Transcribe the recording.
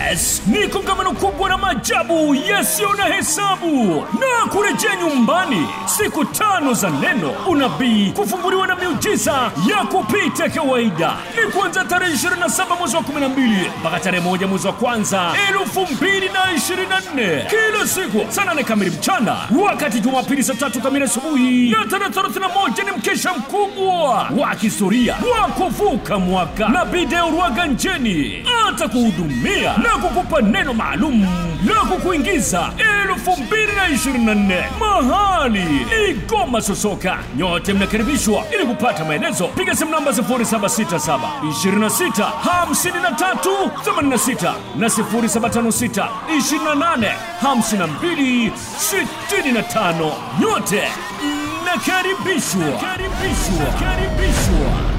Yes, ni kongamano kubwa na maajabu yasiyo na hesabu na kurejea nyumbani, siku tano za neno, unabii, kufunguliwa na miujiza ya kupita kawaida. Ni kuanzia tarehe 27 mwezi wa 12 mpaka tarehe moja mwezi wa kwanza 2024 kila siku saa nane kamili mchana, wakati Jumapili saa tatu kamili asubuhi na tarehe 31 ni mkesha mkubwa wa kihistoria wa kuvuka mwaka. Nabii Deo Rwaganjeni atakuhudumia na kukupa neno maalum la kukuingiza 2024 mahali ni Goma Sosoka. Nyote mnakaribishwa. Ili kupata maelezo, piga simu namba 0767 26 53 86 na 0756 28 52 65. Nyote mnakaribishwa, karibishwa, karibishwa.